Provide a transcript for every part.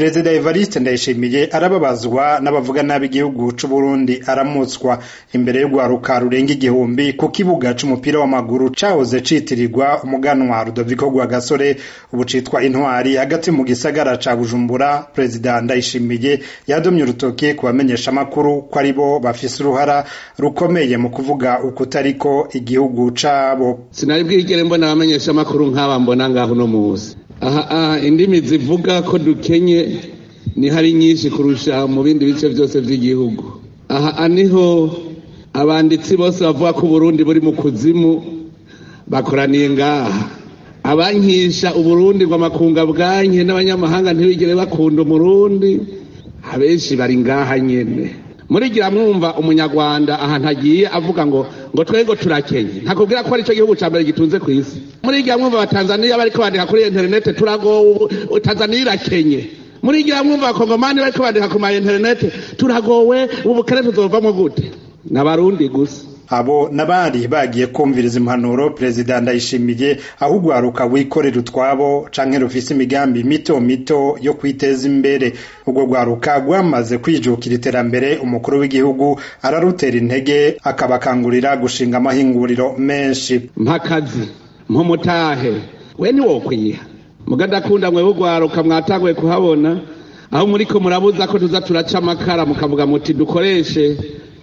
perezida evariste ndayishimiye arababazwa n'abavuga nabi igihugu c'uburundi aramutswa imbere y'urwaruka rurenga igihumbi ku kibuga c'umupira w'amaguru cahoze citirirwa umuganwa rudoviko rwagasore ubu citwa intwari hagati mu gisagara ca bujumbura perezida ndayishimiye yadomye urutoke ku bamenyeshamakuru ko ari bo bafise uruhara rukomeye mu kuvuga ukutariko igihugu cabo sinari bwigere mbona abamenyeshamakuru nk'aba mbona ngaho uno muzi aha indimi zivuga ko dukenye ni hari nyinshi kurusha mu bindi bice byose by'igihugu aha niho abanditsi bose bavuga ko uburundi buri mu kuzimu bakoraniye ngaha abankisha uburundi ngo amakunga bwanke n'abanyamahanga ntibigere bakunda umurundi abenshi bari ngaha nyene murigira mwumva umunyarwanda ahantu agiye avuga ngo ngo twego turakenye ntakubwira ko ari cyo gihugu cya mbere gitunze ku isi murigira mwumva abatanzaniya bariko bandika kuri interinete turagowe tanzaniya irakenye murigira mwumva abakongomani bariko bandika ku ma interinete turagowe ubukene tuzovamo gute n'abarundi gusa abo nabari bagiye kumviriza impanuro perezida ndayishimiye aho urwaruka wikorera utwabo canke rufise imigambi mito mito yo kwiteza imbere urwo rwaruka rwamaze kwijukira iterambere umukuru w'igihugu ararutera intege akabakangurira gushinga amahinguriro menshi mpakazi mpumutahe we ntiwokwiha mugadakunda mwe urwaruka mwatanguye kuhabona aho muriko murabuza ko tuza turaca amakara mukavuga muti dukoreshe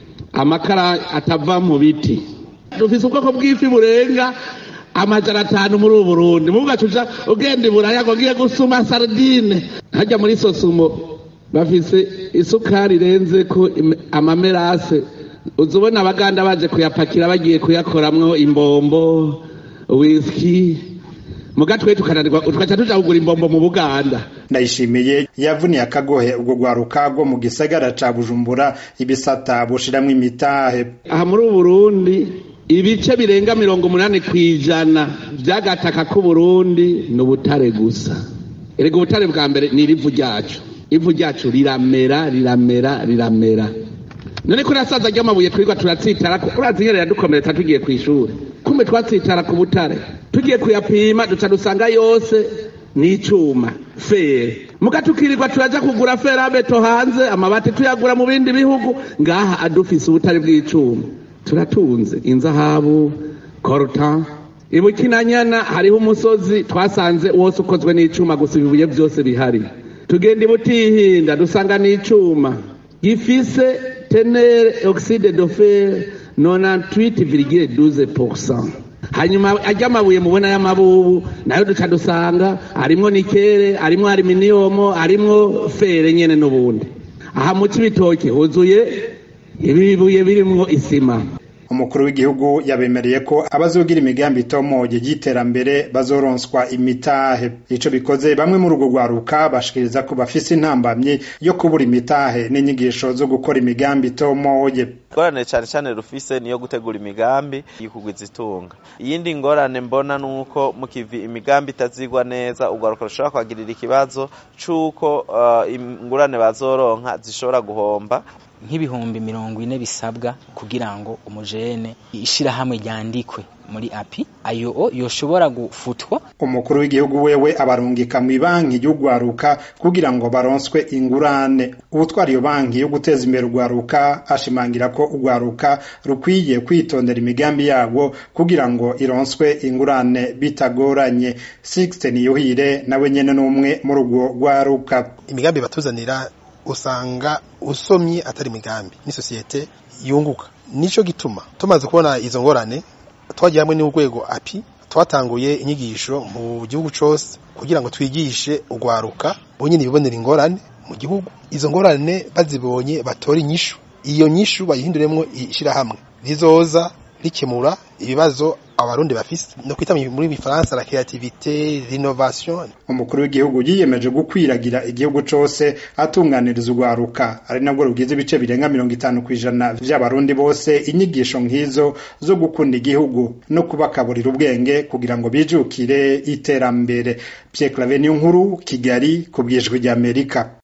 amakara atava mu biti dufise ubwoko bw'ifi burenga amajana atanu muri ubu burundi muvuga tuja ugenda iburaya ngo ngiye gusuma sardine hajya muri sosumo bafise isukari irenze ko amamerase uzubona abaganda baje kuyapakira bagiye kuyakoramwo imbombo whisky mugatwe tukananirwa tukaca tuja kugura imbombo mu buganda ndayishimiye yavuniye akagohe ubwo rwaruka rwo mu gisagara ca bujumbura ibisata bushiramwo imitahe aha muri ubu burundi ibice birenga mirongo umunani kw'ijana vy'agataka k'uburundi ni ubutare gusa erega ubutare bwa mbere ni irivu ryacu ivu ryacu riramera riramera riramera none ko nasaza ry'amabuye twirwa turatsitara urazi nyene yadukomeretsa tugiye kw'ishuri kumbe twatsitara ku butare tugiye kuyapima duca dusanga yose ni icuma fere muga tukirirwa turaja kugura ferabeto hanze amabati tuyagura mu bindi bihugu ngaha adufise ubutare bw'icuma turatunze inzahabu coltan ibukinanyana hariho umusozi twasanze wose ukozwe n'icuma gusa ibibuye byose bihari tugenda ibutihinda dusanga n'icuma gifise tenere oxide de fer 98,12% hanyuma ajya amabuye mubona y'amabubu nayo duca dusanga arimwo nikere arimwo aluminium arimwo fere nyene n'ubundi aha mu cibitoke huzuye ibibuye birimwo isima umukuru w'igihugu yabemereye ko abazogira imigambi itomoye y'iterambere bazoronswa imitahe ico bikoze bamwe muri urwo rwaruka bashikiriza ko bafise intambamyi yo kubura imitahe n'inyigisho zo gukora imigambi itomoye ingorane cyane cyane rufise niyo gutegura imigambi y'ikugwiza itunga iyindi ngorane mbona nuko mu kivi imigambi itazigwa neza urwaruka rushobora kwagirira ikibazo c'uko uh, ingurane bazoronka zishobora guhomba nk'ibihumbi mirongo ine bisabwa kugira ngo umujene ishirahamwe ryandikwe muri api ayo yoshobora gufutwa umukuru w'igihugu wewe abarungika mu banki y'urwaruka kugira ngo baronswe ingurane ubutwara iyo banki yo guteza imbere urwaruka ashimangira ko urwaruka rukwiye kwitondera imigambi yabo kugira ngo ironswe ingurane bitagoranye Sixte Niyuhire nawe nyene n'umwe muri urwo rwaruka imigambi batuzanira usanga usomye atari imigambi ni sosiyete yunguka nico gituma tumaze kubona izo ngorane twagiye hamwe n'urwego api twatanguye inyigisho mu gihugu cose kugira ngo twigishe urwaruka bonyine bibonera ingorane mu gihugu izo ngorane bazibonye batora inyishu iyo nyishu bayihinduremwo ishirahamwe rizoza rikemura ibibazo abarundi bafise no kwita muri bifaransa la creativité l'innovation umukuru w'igihugu yiyemeje gukwiragira igihugu cose atunganiriza urwaruka ari nabwo rugize ibice birenga mirongo itanu kw'ijana vy'abarundi bose inyigisho nk'izo zo gukunda igihugu no kubakaburira ubwenge kugira ngo bijukire iterambere Pierre Claver nkuru Kigali ku bwijwi ry'Amerika